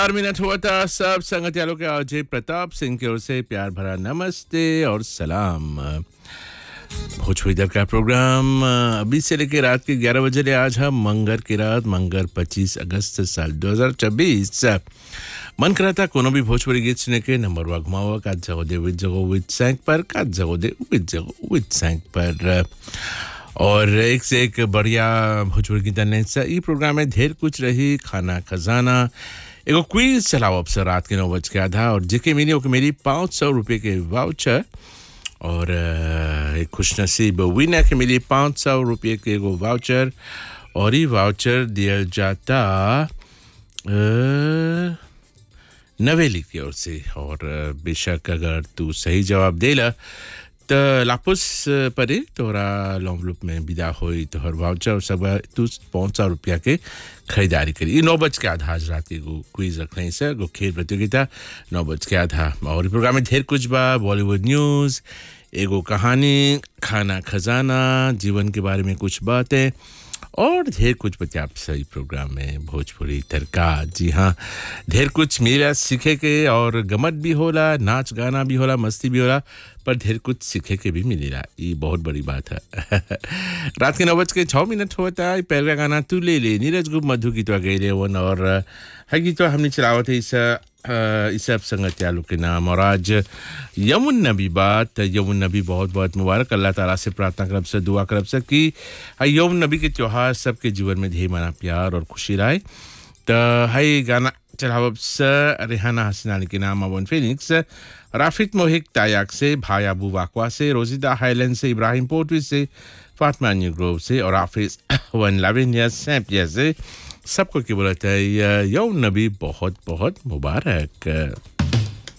चार मिनट हुआ था सब संगतियालों के अजय प्रताप सिंह की ओर से प्यार भरा नमस्ते और सलाम भोजपुरी दर का प्रोग्राम अभी से लेकर रात के 11 बजे ले आज हम मंगर की रात मंगर 25 अगस्त साल 2024 मन करा था कोनो भी भोजपुरी गीत सुने के नंबर वा घुमावा का जगो दे विद जगो विद सैंक पर का जगो दे विद जगो विद सैंक पर और एक से एक बढ़िया भोजपुरी गीत ने ई प्रोग्राम में ढेर कुछ रही खाना खजाना एगो क्विज चलाओ अब सर रात के नौ बज के आधा और जेके मिली ओके मेरी पाँच सौ रुपये के वाउचर और अ, एक खुशनसीब विनर के मिली पाँच सौ रुपये के एगो वाउचर और ये वाउचर दिया जाता अ, नवेली की ओर से और अ, बेशक अगर तू सही जवाब देला त लापुस परे तोरा लॉन्वलुप में विदा होई तोहर वाउचर और सब तू पाँच सौ रुपया के खरीदारी करी ई नौ बज के आधा आज रात के एगो क्विज रखने से एगो खेल प्रतियोगिता नौ बज के आधा और ई प्रोग्राम में ढेर कुछ बा बॉलीवुड न्यूज़ एगो कहानी खाना खजाना जीवन के बारे में कुछ बातें और ढेर कुछ बच्चे आप सही प्रोग्राम में भोजपुरी तड़का जी हाँ ढेर कुछ मिला सीखे के और गमत भी होला नाच गाना भी होला मस्ती भी होला पर ढेर कुछ सीखे के भी मिलेला ये बहुत बड़ी बात है रात के नौ बज के छः मिनट होता है पहला गाना तू ले ले नीरज गुप्त मधु गीतवा गए वन और है गीतवा हमने चलावत है इस अ, इस सब संगत चालू के नाम और आज यमुन नबी बात यमुन नबी बहुत बहुत मुबारक अल्लाह ताला से प्रार्थना करब से दुआ करब से कि आ यमुन नबी के त्यौहार सबके जीवन में ढेर माना प्यार और खुशी रहे तो है गाना चलावब से रेहाना हसन अली के नाम अवन फिनिक्स राफित मोहिक तायाक से भाई अबू वाकवा से रोजिदा हाईलैंड से इब्राहिम पोर्टवी से फातमा न्यू ग्रोव से और हाफिज वन लाविनिया सैम्पिया से सबको की बोलता है यौम नबी बहुत बहुत मुबारक